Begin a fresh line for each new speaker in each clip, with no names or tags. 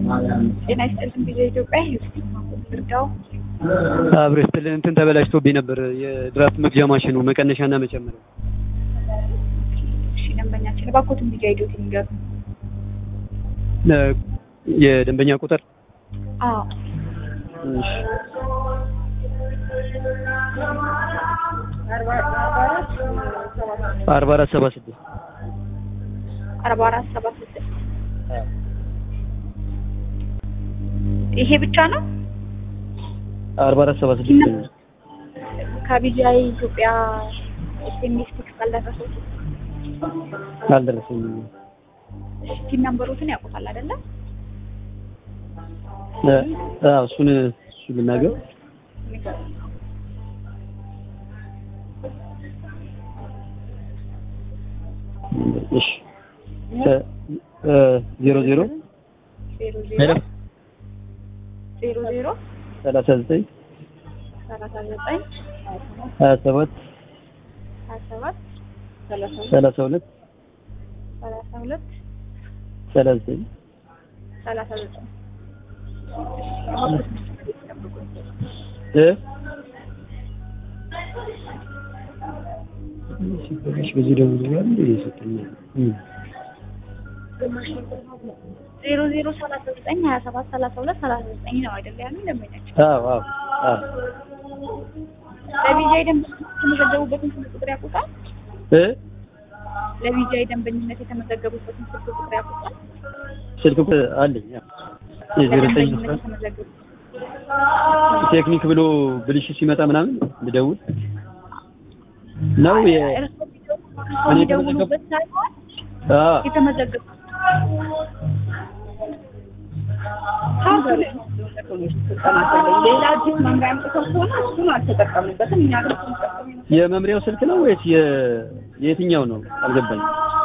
ጤና ይስጥልን ቪዲዮ ኢትዮጵያ ዩስቲክ ማቆም እርዳው
አብሮ ይስጥልን። እንትን ተበላሽቶብኝ ነበር የድራፍት መግዣ ማሽኑ መቀነሻና መጨመሪያ።
እሺ ደንበኛችን እባክዎትን ቪዲዮ አይዶት ይንገሩ።
ለ- የደንበኛ ቁጥር
አዎ
እሺ፣ አርባ አራት ሰባ ስድስት
አርባ አራት ሰባ ስድስት ይሄ ብቻ ነው
አርባ አራት ሰባ ስድስት ነው።
ከቢጂአይ ኢትዮጵያ ኤስኤምኤስ ቴክስት አልደረሰው
አልደረሰኝም።
ቲም ነምበሮትን ያውቁታል አይደለ?
እ- አዎ እሱን እሱ ልናገር እሺ እ- እ ዜሮ ዜሮ
ዜሮ
ሄሎ
ዜሮ ዜሮ
ሰላሳ ዘጠኝ
ሰላሳ ዘጠኝ
ሀያ ሰባት
ሀያ ሰባት ሰላሳ
ሰላሳ ሁለት
ሰላሳ ሁለት
ሰላሳ ዘጠኝ
ሰላሳ ዘጠኝ
እ ሲበላሽ በዚህ ደግሞ ያለ ይሰጠኛል። እም።
ዜሮ ዜሮ ሰላሳ ዘጠኝ ሀያ ሰባት ሰላሳ ሁለት ሰላሳ ዘጠኝ ነው አይደለ? ያሉኝ ደንበኛቸው
አዎ አዎ አዎ
ለቢጂአይ ደንበኝነት የተመዘገቡበትን ስልክ ቁጥር ያውቁታል?
እ
ለቢጂአይ ደንበኝነት የተመዘገቡበትን ስልክ ቁጥር ያውቁታል?
ስልክ ቁጥር አለኝ። አዎ የዜሮ ዘጠኝ
ለደንበኝነት
አስራ
የተመዘገቡ
ቴክኒክ ብሎ ብልሽት ሲመጣ ምናምን ልደውል ነው የ
እርስዎ የሚደውሉበት ሳይሆን
አዎ
የተመዘገቡ ሌላ አዲስ መምሪያ አምጥተው ከሆነ እሱን አልተጠቀምንበትም። እኛ ግን ስንጠቀም
የመምሪያው ስልክ ነው ወይስ የ- የትኛው ነው? አልገባኝም።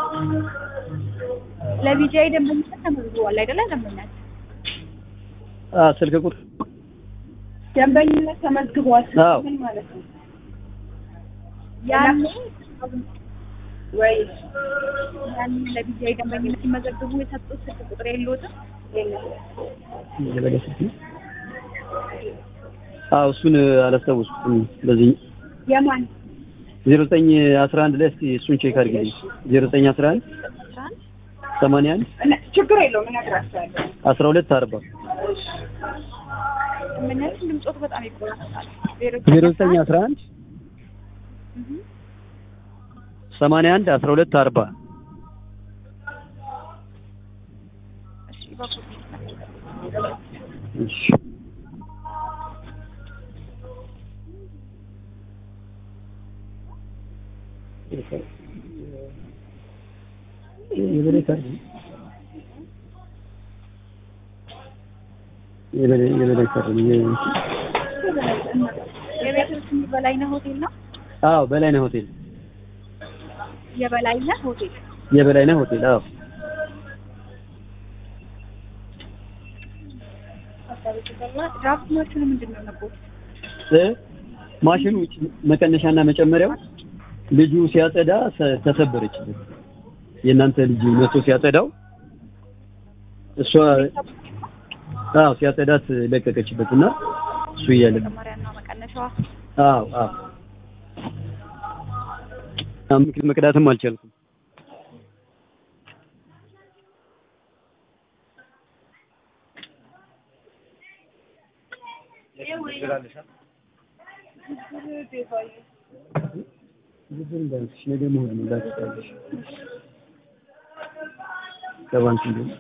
ለቢጂአይ ደንበኝነት ተመዝግቧል አይደለ? ደንበኛችን
አዎ ስልክ ቁጥር
ደንበኝነት ተመዝግቧል።
አዎ
ምን ማለት ነው?
ያኔ
ወይ
ያኔ ለቢጂአይ ደንበኝነት ሲመዘግቡ የሰጡት ስልክ ቁጥር የለዎትም?
የበለ ስልክ ነው? አዎ እሱን አላስታውስኩም። በዚህ
የማን
ዜሮ ዘጠኝ አስራ አንድ ላይ እስኪ እሱን ቼክ አድርግልኝ። ዜሮ ዘጠኝ አስራ አንድ
አስራ አንድ
ሰማንያ አንድ
እነ- ችግር የለውም እነግራቸዋለሁ።
አስራ ሁለት አርባ
ደንበኛችን ድምፆት በጣም ይቆራረጣል።
ዜሮ ዘጠኝ አስራ አንድ ሰማንያ አንድ አስራ ሁለት አርባ
እሺ እባክዎት
እሺ የበላይ ካርድ የበላይ የበላይ ካርድ የ-
የቤቱ ስም በላይነህ ሆቴል ነው።
አዎ በላይነህ ሆቴል
የበላይነህ ሆቴል
የበላይነህ ሆቴል አዎ
ድራፍት ማሽኑ ምንድን ነው ነበር?
እ ማሽኑ መቀነሻና መጨመሪያው ልጁ ሲያጸዳ ሰ- ተሰበረች። የእናንተ ልጅ መቶ ሲያጸዳው እሷ አዎ ሲያጸዳት ለቀቀችበት እና እሱ እያለ
መጨመሪያና መቀነሻዋ
አዎ አዎ አምክ- መቅዳትም አልቻልኩም። ዝም በልሽ ነገ መሆን ነው ላትታለሽ ከባንክ እንደው